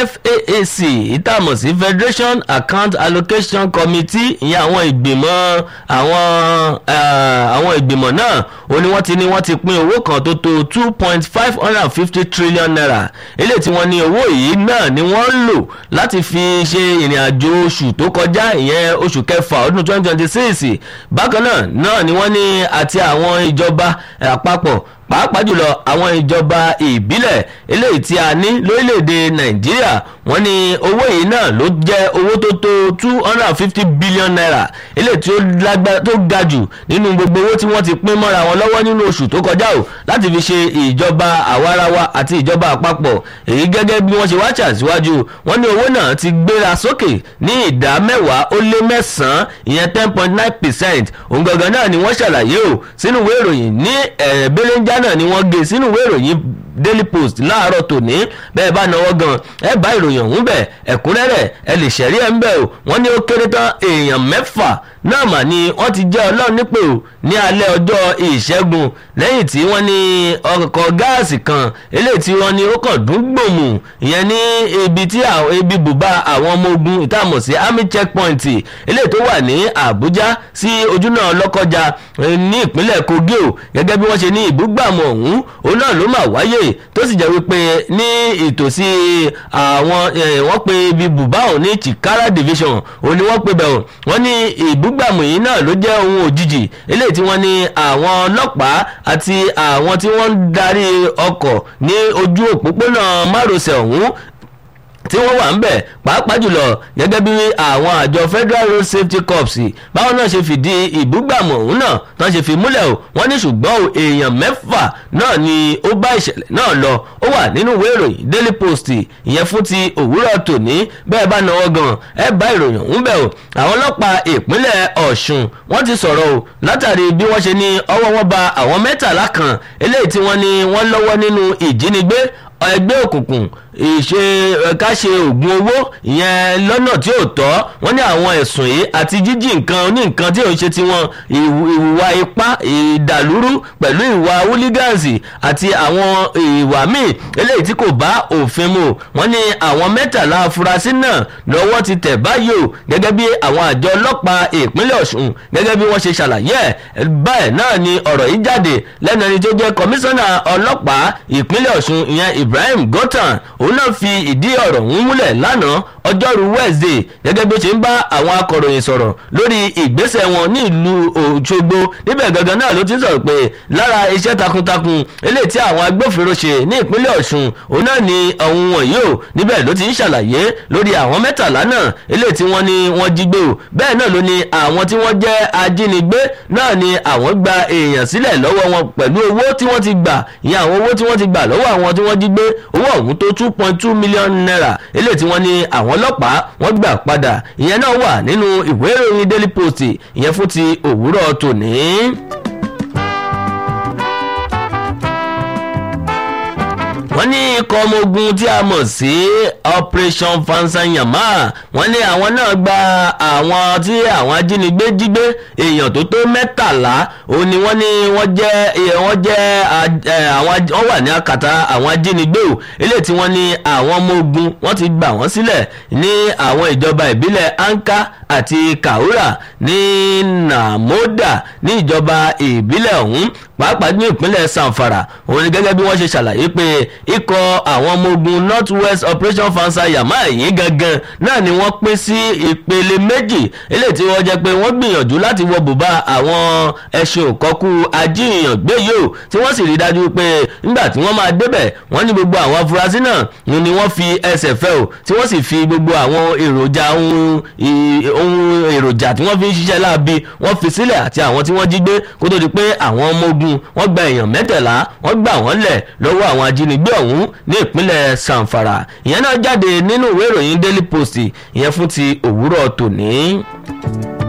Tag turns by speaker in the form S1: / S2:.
S1: FAAC ìtàmọ̀ sí Federation Account Allocation Committee ìyẹn àwọn ìgbìmọ̀ àwọn àwọn ìgbìmọ̀ náà ó ní wọ́n ti ní wọ́n ti pín owó kan tó tó two point five hundred and fifty trillion naira eléyìí tí wọ́n ní owó yìí náà ni wọ́n ń lò láti fi ṣe ìrìn àjò oṣù tó kọjá ìyẹn oṣù kẹfà ọdún twenty twenty six bákan náà náà ni wọ́n ní àti àwọn ìjọba àpapọ̀ pàápàá jùlọ àwọn ìjọba ìbílẹ̀ eléyìí tí a ní lórílẹ̀‐èdè nàìjíríà wọ́n ní owó yìí náà ló jẹ́ owó tó tó two hundred and fifty billion naira eléyìí tí ó lágbára tó ga jù nínú gbogbo owó tí wọ́n ti pín mọ́ra wọn lọ́wọ́ nínú oṣù tó kọjá o láti fi ṣe ìjọba àwarawa àti ìjọba àpapọ̀ èyí gẹ́gẹ́ bí wọ́n ṣe wá ṣàṣíwájú wọ́n ní owó náà ti gbéra sókè ní ìdá mẹ́wàá ó lé mẹ́sàn-án ìyẹn ten point nine percent òun gangan náà ni wọ́n ṣàlàyé o sínú ìwé ìròyìn ní ẹ̀ẹ́dẹ́gbẹ̀lẹ́njà náà ni wọ́n gé sínú ìwé ìròyìn daily post láàárọ̀ tòní bẹ́ẹ̀ bá náwó gan ẹ bá ìròyìn ọ̀hún bẹ̀ ẹ̀kúnrẹ́rẹ́ ẹ lè ṣẹ̀rí ẹ̀ ń bẹ̀ o wọ́n ní ó kéré tán èèyàn mẹ́fà náà mà ní wọ́n ti jẹ́ ọlọ́run nípò ní alẹ́ ọjọ́ ìṣẹ́gun lẹ́yìn tí wọ́n ní ọkọ̀ gáàsì kan eléyìí tí wọ́n ní ó kàn dún gbòmù ìyẹn ní ibi tí ibi bùbá àwọn ọmọ ogun ìtààmú sí army checkpoint eléyìí tó wà ní àbújá sí ojúnà lọ́kọjá ní ìpínlẹ̀ kogi o gẹ́gẹ́ bí wọ́n ṣe ní ìbúgbàmù ọ̀hún òun náà ló mà wáyé tó sì jẹ́ wípé ní ìtòsí àwọn wọ́n pe ibi bùbá òun ní chikara division òun ni wọ́n pe bẹ̀ wọ́n ní ìbúgbàmù yìí náà ló jẹ́ ohun òjijì eléyìí tí wọ́n ní àwọn ọlọ́pàá àti àwọn tí wọ́n ń darí ọkọ̀ ní ojú òpópónà márosẹ̀ ọ̀hún tí wọ́n wà ń bẹ̀ pàápàá jùlọ gẹ́gẹ́ bí àwọn àjọ federal road safety corps báwọn náà ṣe fìdí ìbúgbàmù ọ̀hún náà tán ṣe fi múlẹ̀ o wọ́n ní ṣùgbọ́n o èèyàn mẹ́fà náà ni ó bá ìṣẹ̀lẹ̀ náà lọ ó wà nínú ìwé ìròyìn daily post ìyẹn fún ti òwúrọ̀ tòní bẹ́ẹ̀ bá náwó gan ẹ bá ìròyìn ọ̀hún bẹ̀ o àwọn ọlọ́pàá ìpínlẹ̀ ọ̀ṣun wọ́n ti sọ̀rọ̀ o látàrí bí wọ́n ṣe ní ọwọ́ wọn ba àwọn mẹ́tàlá kan eléyìí tí wọ́n ní wọ́n lọ́wọ́ nínú ìjínigbé ẹgbẹ́ òkùnkùn ìṣe ká ṣe oògùn owó ìyẹn lọ́nà tí ò tọ́ wọ́n ní àwọn ẹ̀sùn yìí àti jíjí nǹkan ní nǹkan tí ò ń ṣe tiwọn ìwà ipá ìdàlúrú pẹ̀lú ìwà húlígánsì àti àwọn ìwà míì eléyìí tí kò bá òfin mu wọ́n ní àwọn mẹ́tàlá afurasí náà lọ́wọ́ ti tẹ̀ báyìí o gẹ́gẹ́ bí àwọn àjọ ọlọ́pàá ìpínlẹ̀ ọ̀ṣun gẹ́gẹ́ bí wọ́n ṣe ṣàlàyé ẹ̀ báyìí náà ni ọ̀rọ̀ yìí jáde lẹ́nu ẹni tó jẹ́ kọmíṣánná ọlọ́pàá ìpínlẹ̀ ọ̀ṣun ìyẹn ibrahim gọ́tàn òun náà fi ìdí ọ̀rọ̀ ọ̀hún múlẹ̀ lánàá ọjọ́rú wednesday gẹ́gẹ́ bí ó ṣe ń bá àwọn akọ̀ròyìn sọ̀rọ̀ lórí ìgbésẹ̀ wọn ní ìlú òṣogbo níbẹ̀ gangan náà ló ti sọ̀rọ̀ pé lára iṣẹ́ takuntakun eléyìí tí àwọn agbófinró ṣe ní ìpínlẹ̀ ọ̀ṣun òun náà ni ọ̀hún wọ̀nyí o níbẹ̀ ló ti ń ṣàlàyé lórí àwọn mẹ́tàlá náà eléyìí tí wọ́n ní wọ́n jí gbé o bẹ́ẹ̀ náà ló ní àwọn tí wọ́n jẹ́ ajínigbé náà ni àwọn gba èèyàn sílẹ̀ lọ́wọ́ wọn pẹ̀lú owó tí wọ́n ti gbà ìyẹn àwọn owó tí wọ́n ti gbà lọ́wọ́ àwọn tí wọ́n jí gbé owó ọ̀hún tó two point two million naira eléyìí tí wọ́n ní àwọn ọlọ́pàá wọ́n gbà padà ìyẹn náà wà nínú ìwé ìròyìn daily post ìyẹn fún ti òwúrọ̀ tòní. wọ́n ní ikọ̀ ọmọ ogun tí a mọ̀ sí operation fansanyama wọ́n ní àwọn náà gba àwọn tí àwọn ajínigbé jí gbé èèyàn tó tó mẹ́tàlá òun ni wọ́n ní wọ́n jẹ́ wọ́n jẹ́ àwọn wọ́n wà ní akàtà àwọn ajínigbé o eléyìí tí wọ́n ní àwọn ọmọ ogun wọ́n ti gbà wọ́n sílẹ̀ ní àwọn ìjọba ìbílẹ̀ anka àti kaura ní namoda ní ìjọba ìbílẹ̀ ọ̀hún pàápàá ní ìpínlẹ̀ sanfara òun ni gẹ́gẹ́ bí wọ́n ṣe ṣàlàyé pé ikọ̀ àwọn ọmọ ogun north west operation fansa yamma yìí gangan náà ni wọ́n pín sí ìpele méjì eléyìí tí wọ́n jẹ́ pé wọ́n gbìyànjú láti wọ bùbá àwọn ẹṣin òkọ́kú ajíhìyàn gbé yìí o tí wọ́n sì rí dájú pé nígbà tí wọ́n máa débẹ̀ wọ́n ní gbogbo àwọn afurasí náà ni wọ́n fi ẹsẹ̀ fẹ́ o tí wọ́n sì fi gbogbo àwọn èròjà ohun èròjà tí wọ́n fi ń ṣiṣẹ́ láabi wọ́n fi sílẹ̀ àti àwọn tí wọ́n jí gbé kó tó di pé àwọn ọmọ ogun wọ́n gba èèyàn mẹ́tẹ̀lá wọ́n gbà wọ́n lẹ̀ lọ́wọ́ àwọn ajínigbé ọ̀hún ní ìpínlẹ̀ sanfara ìyẹn náà jáde nínú ìwé ìròyìn daily post ìyẹn fún ti òwúrọ̀ tòní.